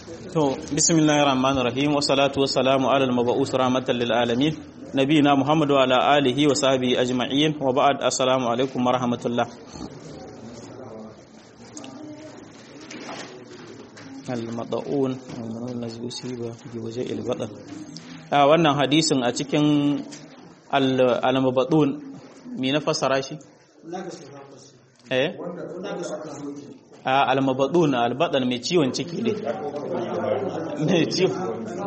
To, bismillahir rahmanir rahim wa salatu wa salamu ala al-mab'us rahmatan lil alamin nabiyina Muhammad wa ala alihi wa sahbihi ajma'in wa ba'd assalamu alaikum wa rahmatullah. Al-mad'un wa nazbusiba bi wajhil badan. A wannan hadisin a cikin al-mabdun me na fasara shi? Eh? a almabadun albadan mai ciwon ciki ne mai ciwon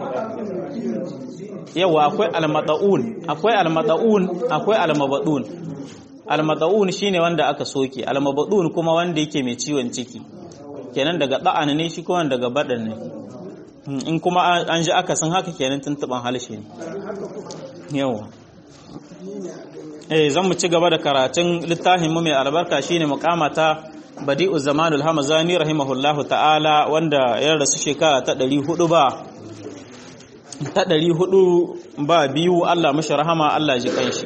yawa akwai almada'un akwai almada'un akwai almabadun almada'un shine wanda aka soke almabadun kuma wanda yake mai ciwon ciki kenan daga da'an ne shi kuma daga badan ne in kuma an ji aka san haka kenan tuntuban halshe ne yawa eh zan mu ci gaba da karatun littafin mu mai albarka shine muqamata badi'u zamanul hamazani rahimahullahu ta'ala wanda ya rasu shekara ta 400 ba ta 400 ba biyu Allah mashi rahama Allah ji kanshi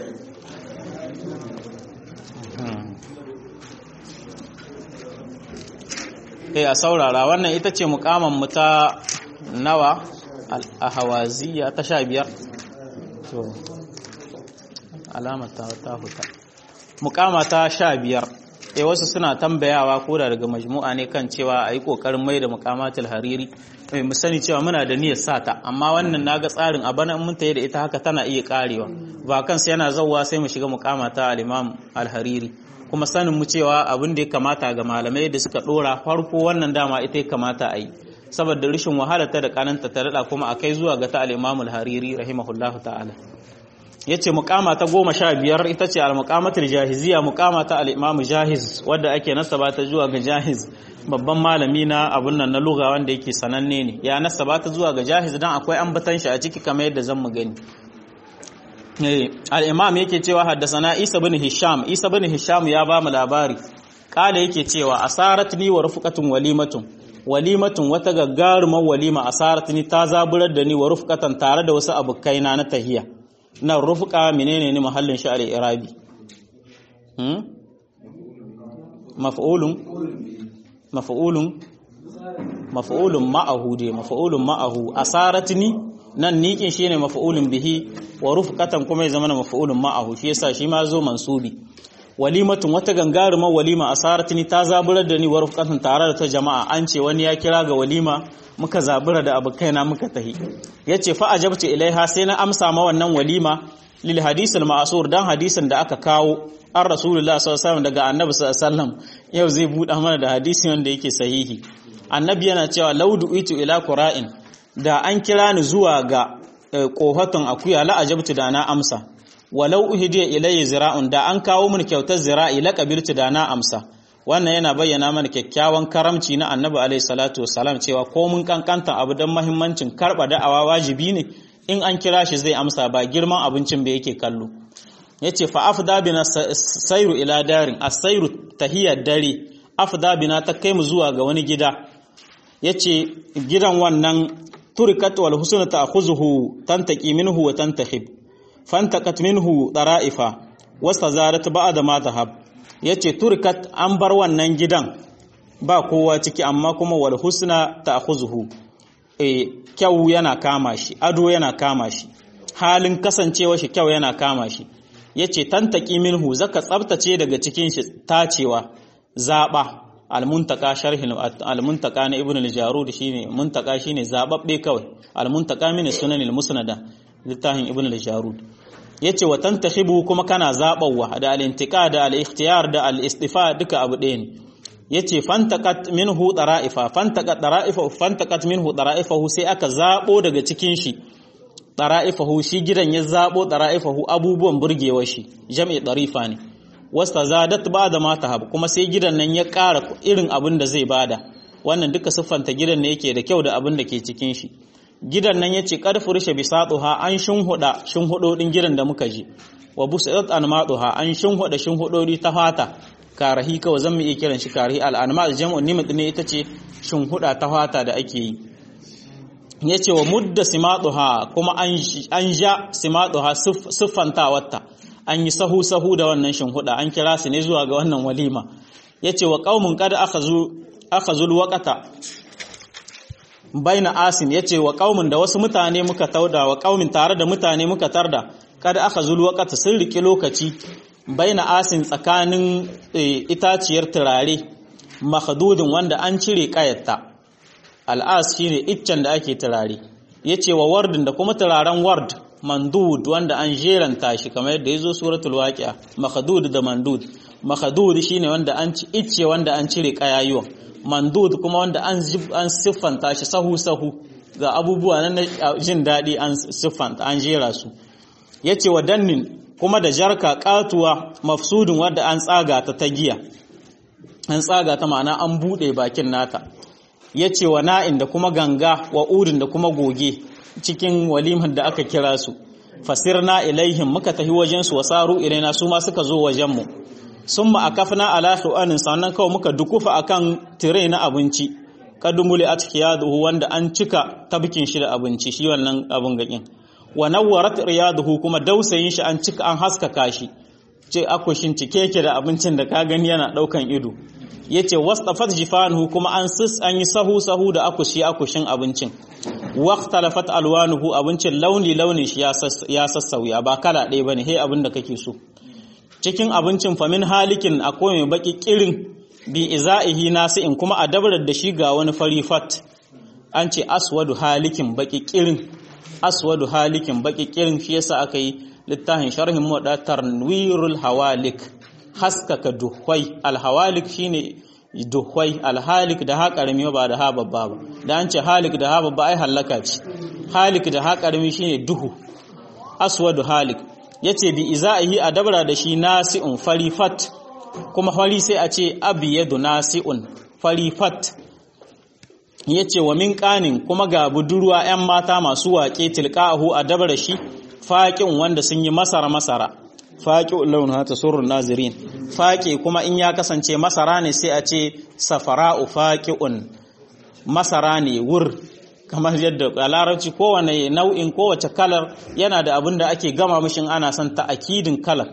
eh a saurara wannan ita ce mukaman mu ta nawa a hawaziya ta 15 to alamar ta ta huta mukama ta 15 eh wasu suna tambayawa ko da daga majmu'a ne kan cewa a yi ƙoƙarin mai da muƙamatul hariri mai mu sani cewa muna da niyyar sata amma wannan naga tsarin a bana mun tayi da ita haka tana iya karewa ba kansa yana zawwa sai mu shiga muƙamata al-imam al-hariri kuma sanin mu cewa abin da ya kamata ga malamai da suka dora farko wannan dama ita ya kamata a yi saboda rashin wahala ta da kananta ta dada kuma akai zuwa ga ta al-imam al-hariri rahimahullahu ta'ala ya ce mukama ta goma sha biyar ita ce al-mukamatul jahiziya mukama ta al-imam jahiz wadda ake nasaba ta zuwa ga jahiz babban malami na abun nan na lugha wanda yake sananne ne ya nasaba ta zuwa ga jahiz dan akwai ambatan shi a ciki kamar yadda zan mu gani al-imam yake cewa haddasana isa bin hisham isa bin hisham ya ba mu labari kala yake cewa asaratni wa rufqatun walimatun walimatun wata gaggarumar walima asaratni ta zaburar da ni wa rufqatan tare da wasu abukaina na tahiya nan rufuka menene ne mahallin shi al-irabi hmm maf'ulun maf'ulun maf'ulun ma'ahu de maf'ulun ma'ahu asaratni nan nikin shine maf'ulun bihi wa rufqatan kuma ya zama maf'ulun ma'ahu shi yasa shi ma zo mansubi walimatun wata gangarumar walima asaratni ta zaburar da ni wa rufqatan tare da ta jama'a an ce wani ya kira ga walima muka zabura da abokaina muka tahi yace fa ajabtu ilaiha sai na amsa ma wannan walima lil hadith al ma'sur dan hadisin da aka kawo an rasulullah sallallahu alaihi wasallam daga annabi sallallahu alaihi wasallam yau zai buɗa mana da hadisi wanda yake sahihi annabi yana cewa laudu itu ila qura'in da an kira ni zuwa ga kohatun akuya la ajabtu da na amsa walau uhidiya ilayya zira'un da an kawo min kyautar zira'i la qabiltu da na amsa wannan yana bayyana mana kyakkyawan karamci na annabi alaihi salatu wassalam cewa ko mun kankanta abu don mahimmancin karba da'awa wajibi ne in an kira shi zai amsa ba girman abincin ba yake kallo yace fa afda bina sairu ila darin as-sairu tahiyar dare afda bina ta kai mu zuwa ga wani gida yace gidan wannan turikat wal husna ta'khuzuhu tantaqi minhu wa tantakhib fantaqat minhu dara'ifa wastazarat ba'da ma dhahab ya ce turkat an bar wannan gidan ba kowa ciki amma kuma wal husna ta huzuhu e, kyau yana kama shi ado yana kama shi halin kasancewa shi kyau yana kama shi ya ce tantaki minhu zaka tsabtace daga cikin shi tacewa zaɓa almuntaka sharhin almuntaka na ibn al-jarud shine muntaka shine zababbe kawai almuntaka min sunan al-musnada littafin ibn al-jarud yace wa tantakhibu kuma kana zabawa da al-intiqa da al-ikhtiyar da al-istifa duka abu ɗaya ne yace fantaqat minhu dara'ifa fantaqat dara'ifa fantaqat minhu dara'ifahu sai aka zabo daga cikin shi dara'ifahu shi gidan ya zabo dara'ifahu abubuwan burgewar shi jam'i darifa ne wasta zadat ba'da ma tahab kuma sai gidan nan ya ƙara irin abin da zai bada wannan duka siffanta gidan ne yake da kyau da abin da ke cikin shi gidan nan yace qad fursha bisatuha an shinhuda shinhudodin gidan da muka je wa busat anmaduha an shinhuda shinhudodi ta fata karahi kawai zan mu iya kiran shi karahi al-anmad jam'u nimit ne ita ce shinhuda ta fata da ake yi yace wa mudda simaduha kuma an an ja simaduha siffantawarta an yi sahu sahu da wannan shinhuda an kira su ne zuwa ga wannan walima yace wa qaumun qad akhazu akhazul waqata baina asim yace wa qaumin da wasu mutane muka tauda wa qaumin tare da mutane muka tarda kada aka zulu waqata sun riki lokaci baina asim tsakanin itaciyar turare makhdudin wanda an cire kayatta al'as shine iccen da ake turare yace wa wardin da kuma turaren ward mandud wanda an jeranta shi kamar yadda yazo suratul waqi'a makhdud da mandud makhdud shine wanda an ci icce wanda an cire kayayuwan mandud kuma wanda an an siffanta shi sahu sahu ga abubuwa na jin dadi an siffanta an jera su yace wa dannin kuma da jarka katuwa mafsudun wanda an tsaga ta ta giya an tsaga ta ma'ana an bude bakin nata yace wa na'in da kuma ganga wa udin da kuma goge cikin walimar da aka kira su fasirna ilaihim muka tafi wajen su wasaru ilaina su ma suka zo wajen mu summa akafna ala shu'anin sannan kawai muka dukufa akan tire na abinci kadumuli atkiyaduhu wanda an cika tabkin shi da abinci shi wannan abun gakin wa nawwarat riyaduhu kuma dausayin shi an cika an haskaka shi ce akushin cike yake da abincin da ka gani yana daukan ido yace wastafat jifanuhu kuma an sis an yi sahu sahu da akushi akushin abincin waqtalafat alwanuhu abincin launi launi shi ya sassauya ba kala ɗaya bane he abin da kake so cikin abincin famin halikin akwai mai baki kirin bi izaihi nasi'in kuma a dabarar da shi ga wani fari fat an ce aswadu halikin baki kirin aswadu halikin baki kirin shi yasa aka yi littafin sharhin muwadda tarwirul hawalik haskaka duhwai alhawalik shine duhwai alhalik da ha karami ba da ha babba ba da an ce halik da ha babba ai halaka ce halik da ha karami shine duhu aswadu halik yace bi izaihi a dabara da shi nasi'un farifat kuma fari sai a ce abiyadu nasi'un farifat yace wa min qanin kuma ga budurwa 'yan mata masu waƙe tilqahu a dabara shi faƙin wanda sun yi masara masara faƙi launin hata surun nazirin faƙi kuma in ya kasance masara ne sai a ce safara'u faƙi'un masara ne wur kamar yadda a larabci kowane nau'in kowace kalar yana da abin da ake gama mishin ana son ta'akidin kalar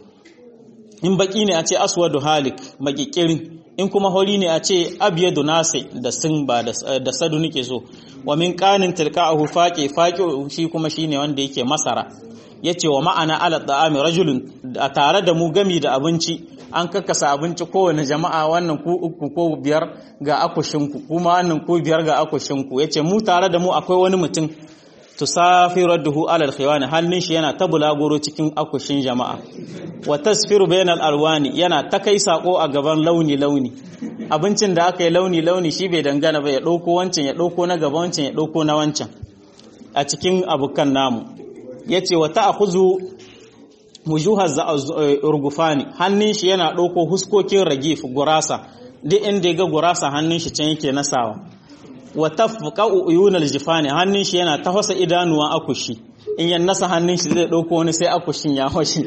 in baki ne a ce aswadu halik makikirin in kuma hori ne a ce abiyadu nasi da sun ba da sadu nake so wa min qanin tilqa'ahu faqi faqi shi kuma shine wanda yake masara yace wa ma'ana ala ta'ami rajulun a tare da mu gami da abinci an kakkasa abinci kowane jama'a wannan ku uku ko biyar ga akushinku kuma wannan ku biyar ga akushinku yace mu tare da mu akwai wani mutum tusafiru duhu alal khiwani hannun shi yana ta bulaguro cikin akushin jama'a wa tasfiru bainal alwani yana ta kai sako a gaban launi launi abincin da aka yi launi launi shi bai dangana ba ya dauko wancan ya dauko na gaban wancan ya dauko na wancan a cikin abukan namu yace wa ta'khuzu mujuhaz urgufani hannun shi yana dauko huskokin ragif gurasa duk inda ya ga gurasa hannun shi can yake nasawa wa tafqa uyunal jifani hannun shi yana tafasa idanuwa akushi in ya nasa hannun shi zai dauko wani sai akushin ya hoshi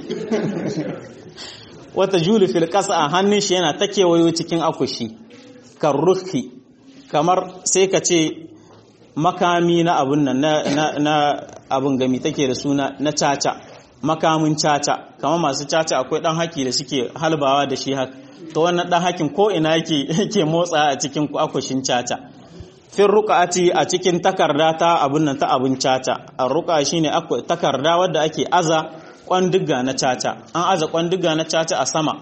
wata juli fil qasa hannun shi yana ta kewayo cikin akushi karruhi kamar sai ka ce makami na abun nan na na abun gami take da suna na caca makamin caca kamar masu caca akwai dan haki da suke halbawa da shi haka to wannan dan hakin ko ina yake yake motsa a cikin akushin caca fin ruqati a cikin takarda ta abun nan ta abun caca a ruqa shine takarda wadda ake aza kwandiga na caca an aza kwandiga na caca a sama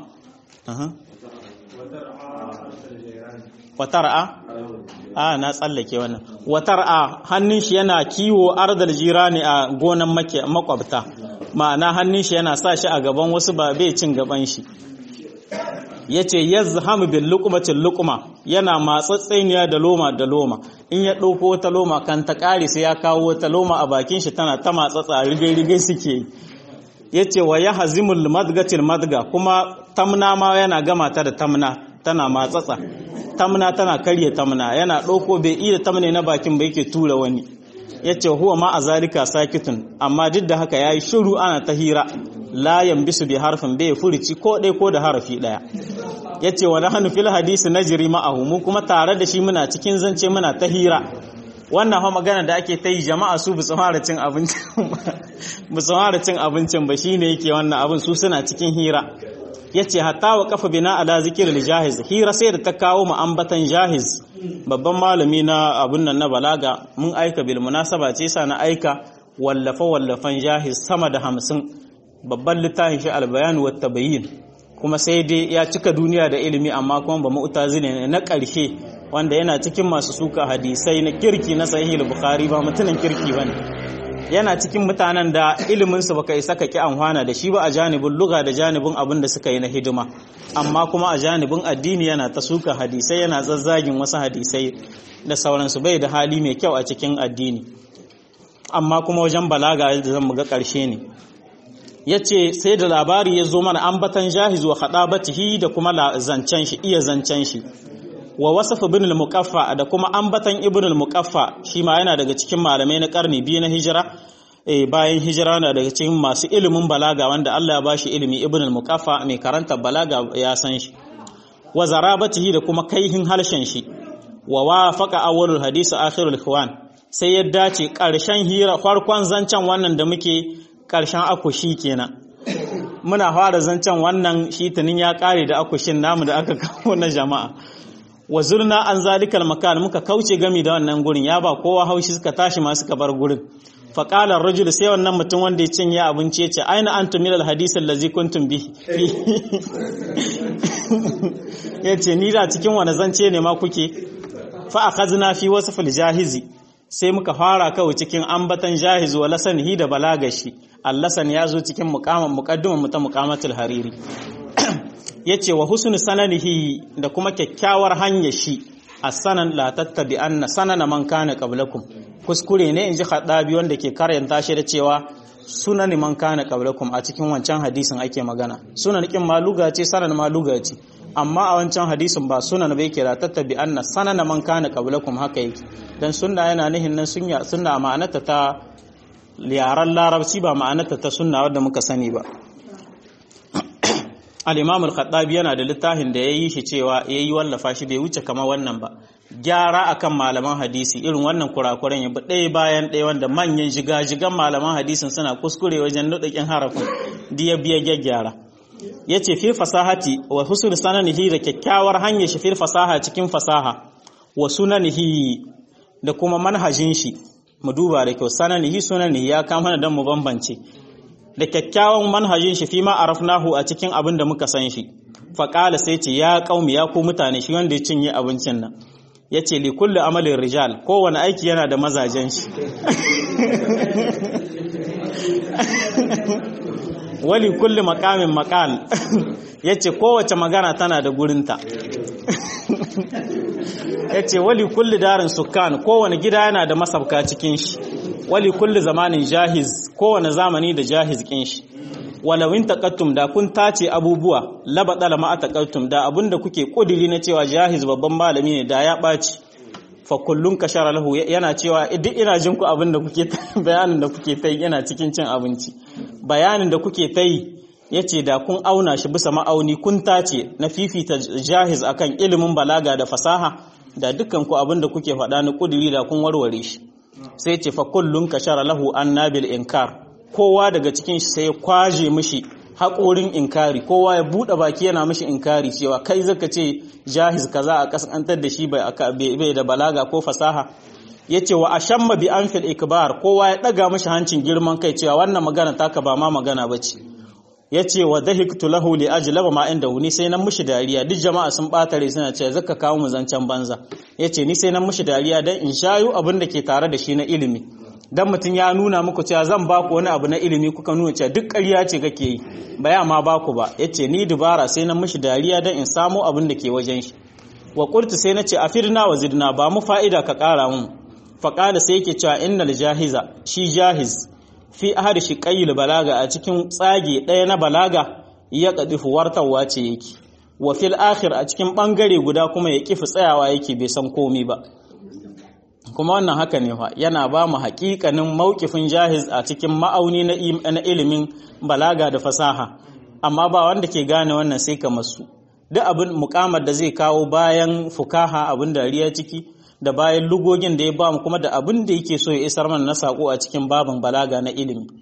watar'a a na tsallake wannan watar'a hannun shi yana kiwo ardal jirani a gonan makwabta ma'ana hannun shi yana sa shi a gaban wasu ba bai cin gaban shi yace yazhamu bil luqmatil luqma yana matsatseniya da loma da loma in ya dauko wata loma kan ta kare sai ya kawo wata loma a bakin shi tana ta matsatsa rigai rigai suke yace wa yahzimul madgatil madga kuma tamna ma yana gama ta da tamna tana matsatsa tamna tana karye tamna yana dauko bai iya tamne na bakin ba yake tura wani yace huwa ma azalika sakitun amma duk da haka yayi shiru ana ta hira la yambisu bi harfin bai furici ko dai ko da harafi daya yace wa nahnu fil hadisi najri ma'ahu mu kuma tare da shi muna cikin zance muna ta hira wannan fa magana da ake ta yi jama'a su bu fara cin abincin bu fara cin abincin ba shine yake wannan abin su suna cikin hira yace hatta wa kafa bina ala zikril jahiz hira sai da ta kawo mu ambatan jahiz babban malami na abun nan na balaga mun aika bil munasaba ce sa na aika wallafa wallafan jahiz sama da hamsin babban littafin shi albayan wa tabayin kuma sai dai ya cika duniya da ilimi amma kuma ba mu'tazili ne na ƙarshe wanda yana cikin masu suka hadisai na kirki na sahih bukhari ba mutumin kirki bane yana cikin mutanen da ilimin su baka isa ka ki amfana da shi ba a janibin luga da janibin abin da suka yi na hidima amma kuma a janibin addini yana ta suka hadisai yana zazzagin wasu hadisai da sauransu bai da hali mai kyau a cikin addini amma kuma wajen balaga da zan ga ƙarshe ne ya ce sai da labari ya zo mana ambatan jahiz wa batihi da kuma zancen shi iya zancen shi wa wasafa ibn al-muqaffa da kuma ambatan ibn al-muqaffa shi ma yana daga cikin malamai na karni biyu na hijira bayan hijira na daga cikin masu ilimin balaga wanda Allah ya bashi ilimi ibn al-muqaffa mai karanta balaga ya san shi wa zarabatihi da kuma kaihin harshen shi wa wafaqa awwalul hadisi akhirul ikhwan sai ya dace karshen hira farkon zancen wannan da muke karshen akushi kenan muna fara zancen wannan shi tunin ya kare da akushin namu da aka kawo na jama'a wa zurna an zalikal makan muka kauce gami da wannan gurin ya ba kowa haushi suka tashi ma suka bar gurin fa qala ar-rajul sai wannan mutum wanda ya cinye abinci yace aina antum min al-hadith allazi kuntum bi yace ni da cikin wani zance ne ma kuke fa akhazna fi wasf al-jahizi sai muka fara kawai cikin ambatan jahiz wa lasanihi da balagashi allasan ya zo cikin muqaman muqaddiman muta muqamatul hariri yace wa husnu sananihi da kuma kyakkyawar hanyar shi as-sanan la tattabi anna sanana man kana qablakum kuskure ne inji khadabi wanda ke karanta shi da cewa sunan man kana qablakum a cikin wancan hadisin ake magana sunan kin maluga ce sanan maluga ce amma a wancan hadisin ba sunan bai kira tattabi anna sanana man kana qablakum haka yake dan sunna yana nihin nan sunna sunna ma'anarta ta yaran larabci ba ma'anarta ta sunna wadda muka sani ba al-imam al-khattabi yana da littafin da yayi shi cewa yayi wallafa shi bai wuce kamar wannan ba gyara akan malaman hadisi irin wannan kurakuran ya bi ɗaya bayan ɗaya wanda manyan jigajigan malaman hadisin suna kuskure wajen nuɗaƙin harafin diya biya gyaggyara ya ce fi fasahati wa husnul sananihi da kyakkyawar hanyar shi fi fasaha cikin fasaha wa sunanihi da kuma manhajin shi mu duba da kyau sananihi sunanihi ya kama dan mu bambance da kyakkyawan manhajin shi fi ma arafnahu a cikin abin da muka san shi faƙala sai ce ya ƙaumi ya ku mutane shi wanda ya cinye abincin nan ya ce li kulli amalin rijal kowane aiki yana da mazajen shi wali kulli makamin makal ya ce kowace magana tana da gurinta ya ce wali kulli darin sukan kowane gida yana da masabka cikin shi wali kulli zamanin jahiz kowane zamani da jahiz kin shi walawin taqattum da kun tace abubuwa labadala ma taqattum da abinda kuke kudiri na cewa jahiz babban malami ne da ya baci fa kullun kashara lahu yana cewa duk ina jin ku abinda kuke bayanin da kuke tai yana cikin cin abinci bayanin da kuke tai yace da kun auna shi bisa ma'auni kun tace na fifita jahiz akan ilimin balaga da fasaha da dukkan ku abinda kuke faɗa na kudiri da kun warware shi sai ce fa kullun kashara lahu annabil inkar kowa daga cikin shi sai ya kwaje mishi haƙorin inkari kowa ya buɗe baki yana mishi inkari cewa kai zaka ce jahiz kaza a kasantar da shi bai da balaga ko fasaha yace wa ashamma bi anfil ikbar kowa ya daga mishi hancin girman kai cewa wannan magana taka ba ma magana bace yace wa dahiktu lahu li ajlaba ma inda ni sai nan mishi dariya duk jama'a sun batare suna cewa zaka kawo mu zancen banza yace ni sai nan mishi dariya dan in shayu abin da ke tare da shi na ilimi dan mutum ya nuna muku cewa zan ba ku wani abu na ilimi kuka nuna cewa duk ƙarya ce kake yi ba ya ma ba ku ba yace ni dubara sai na mishi dariya dan in samu abin da ke wajen shi wa qultu sai nace afirna wa zidna ba mu fa'ida ka ƙara mun fa qala sai yake cewa innal jahiza shi jahiz fi ahad shi qayyil balaga a cikin tsage ɗaya na balaga ya kadifu wartawa ce yake wa fil akhir a cikin bangare guda kuma ya kifi tsayawa yake bai san komai ba kuma wannan haka ne fa yana ba mu haƙiƙanin mawkifin jahiz a cikin ma'auni na ilimin balaga da fasaha amma ba wanda ke gane wannan sai kamar su duk abin mukamar da zai kawo bayan fukaha abin dariya ciki da bayan lugogin da ya ba mu kuma da abin da yake so ya isar mana na sako a cikin babin balaga na ilimi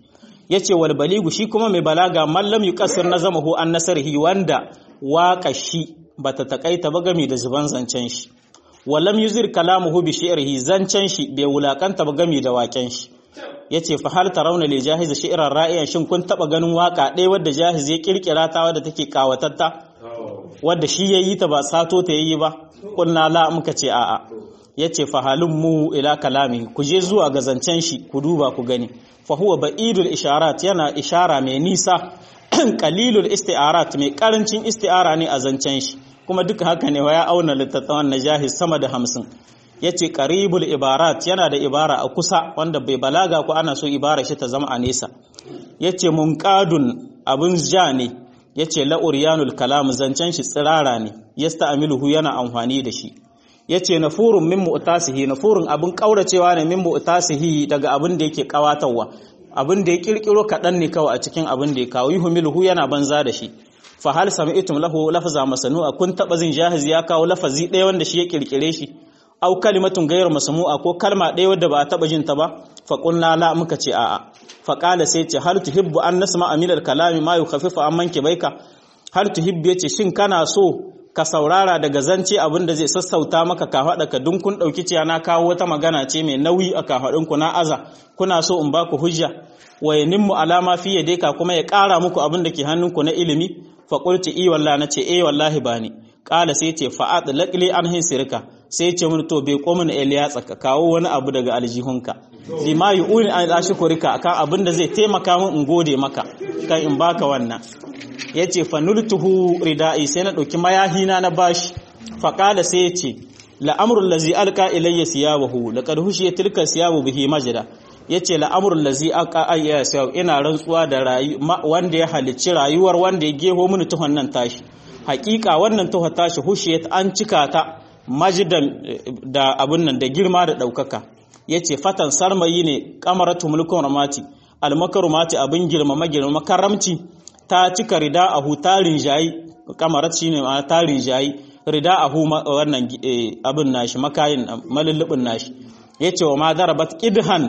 yace wal baligu shi kuma mai balaga mallam yuqassir nazamahu an nasrihi wanda waka shi bata takaita ba game da zuban zancen shi walam yuzir kalamuhu bi shi'rihi zancen shi bai wulakanta ba game da waken shi yace fa hal tarawna li jahiz shi'ran ra'iyan shin kun taba ganin waka ɗaya wadda jahiz ya kirkira ta wadda take kawatatta wadda shi yayi ta ba sato ta yayi ba kunna la muka ce a'a yace fa halum mu ila kalami ku je zuwa ga zancen shi ku duba ku gani fa huwa ba'idul isharat yana ishara mai nisa qalilul isti'arat mai karancin isti'ara ne a zancen shi kuma duka haka ne ya auna littattafan na jahiz sama da hamsin ya ce ƙaribul ibarat yana da ibara a kusa wanda bai balaga ko ana so ibara shi ta zama a nesa ya ce munƙadun abin ja ne ya ce la'uriyanul kalam zancen shi tsirara ne ya sta'amiluhu yana amfani da shi ya ce na furun min mu'tasihi na furun abin ƙauracewa ne min mu'tasihi daga abin da yake ƙawatarwa abin da ya ƙirƙiro kaɗan ne kawai a cikin abin da ya kawo yuhumiluhu yana banza da shi fa hal sami'tum lahu lafza masnu'a kun taba zin jahiz ya kawo lafazi ɗaya wanda shi ya kirkire shi aw kalimatun ghayr masmu'a ko kalma ɗaya wadda ba a taba jin ta ba fa qulna la muka ce a'a fa qala sai ce hal tuhibbu an nasma'a min al-kalami ma yukhaffifu amman kibaika hal tuhibbu yace shin kana so ka saurara daga zance abin da zai sassauta maka ka faɗa ka dun kun ɗauki ciya na kawo wata magana ce mai nauyi a kafaɗinku na aza kuna so in ba ku hujja wa yanimmu alama fi yadeka kuma ya ƙara muku abin da ke hannunku na ilimi faƙulci i walla na ce eh wallahi ba ni ƙala sai ce fa'ad laƙili an hin sirka sai ce mun to bai komin eliya tsaka kawo wani abu daga aljihunka fi ma yi uni an ɗashi kurika akan abin da zai taimaka min in gode maka kan in baka wannan ya ce fanultuhu rida'i sai na ɗauki mayahina na bashi faƙala sai ya ce la'amrul lazi alka ilayya siyabahu laqad hushiya tilka siyabu bihi majda yace la'amrul lazi alka ayya siyabu ina rantsuwa da wanda ya halicci rayuwar wanda ya geho mini tuhon nan tashi hakika wannan tuhon tashi hushiyat an cika ta majdan da abun nan da girma da daukaka yace fatan sarmayi ne qamaratu mulkun ramati almakarumati abin girmama girmama karamci ta cika rida a hutarin jayi kamarat shine ma tarin jayi rida a hu wannan abin nashi makayin malullubin nashi yace wa ma darabat qidhan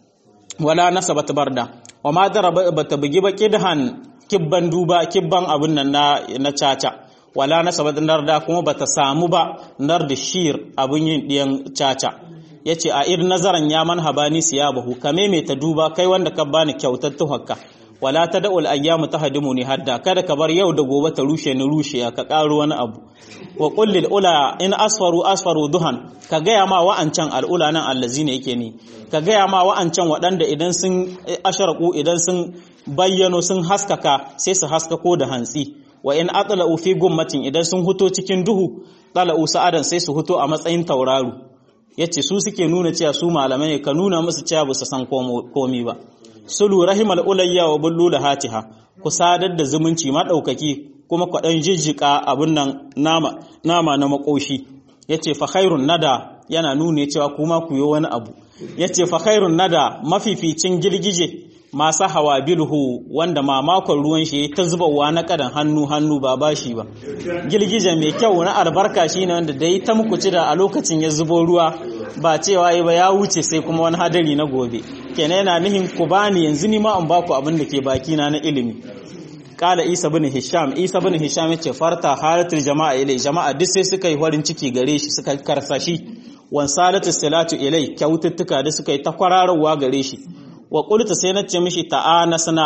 wala nasabat barda wa ma darabat bugi ba qidhan kibban duba kibban abin nan na na caca wala nasabat narda kuma bata samu ba nar da shir abin yin diyan caca yace a ir nazaran ya man habani siyabahu kame me ta duba kai wanda ka bani kyautar tuhakka wala tad'ul ayyamu tahdimuni hadda kada ka bar yau da gobe ta rushe ni rushe ka karo wani abu wa qul lil ula in asfaru asfaru duhan ka gaya ma wa'ancan al'ula nan allazina yake ni ka gaya ma wa'ancan waɗanda idan sun asharaku idan sun bayyano sun haskaka sai su haskako da hantsi wa in atla'u fi gummatin idan sun huto cikin duhu tala'u sa'adan sai su huto a matsayin tauraro yace su suke nuna cewa su malamai ka nuna musu cewa ba su san komi ba sulu rahimal ulayya wa bullu hatiha ku sadar da zumunci madaukaki kuma kwadan jijjika abun nan nama nama na makoshi yace fa khairun nada yana nune cewa kuma ku yi wani abu yace fa khairun nada mafificin girgije masu hawa bilhu wanda mamakon ruwan shi ta zubawa na kadan hannu hannu ba bashi ba girgije mai kyau na albarka shine wanda dai ta muku da a lokacin ya zubo ruwa ba cewa ba ya wuce sai kuma wani hadari na gobe kenan yana nihin ku bani yanzu ni ma an baku abin da ke baki na na ilimi kala isa bin hisham isa bin hisham yace farta halatul jama'a ilai jama'a duk sai suka yi farin ciki gare shi suka karsashi wan salatu salatu ilai kyaututtuka da suka yi ta kwararwa gare shi wa qultu sai na ce mishi ta'anasna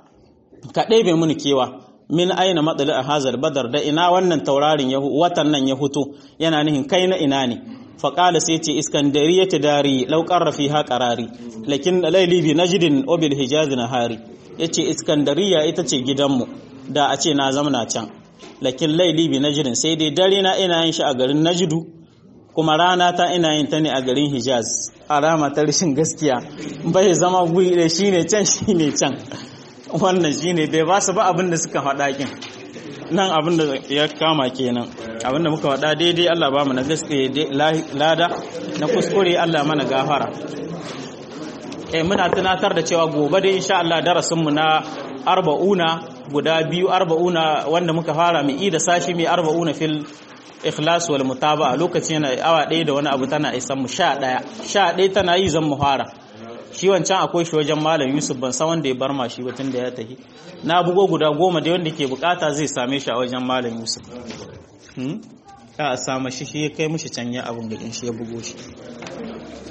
ka ɗebe mini kewa min aina matsali a hazar badar da ina wannan taurarin watan nan ya huto yana nihin kai na ina ne faƙala sai ce iskandariya ta dari lauƙar rafi ha ƙarari lakin laili bi najidin obil hijaz na hari ya ce iskandariya ita ce gidanmu da a ce na zamana can lakin laili bi najidin sai dai dare na ina yin shi a garin najidu kuma rana ta ina yin ta ne a garin hijaz alama ta rashin gaskiya bai zama guri da shi ne can shi ne can wannan shi ne bai ba su ba abin da suka faɗa kin nan abin da ya kama kenan abin da muka faɗa daidai Allah ba mu na gaske lada na kuskure Allah mana gafara eh muna tunatar da cewa gobe dai insha Allah darasin mu na arba'una guda biyu arba'una wanda muka fara mu da sashi mai arba'una fil ikhlas wal mutaba'a lokacin yana awa ɗaya da wani abu tana isan mu sha ɗaya sha ɗaya tana yi zan mu fara shi wancan akwai shi wajen malam yusuf ban san wanda ya bar ma shi ba tun da ya tafi na bugo guda goma da wanda ke bukata zai same shi a wajen malam yusuf a sama shi shi ya kai mushi can ya abin da shi ya bugo shi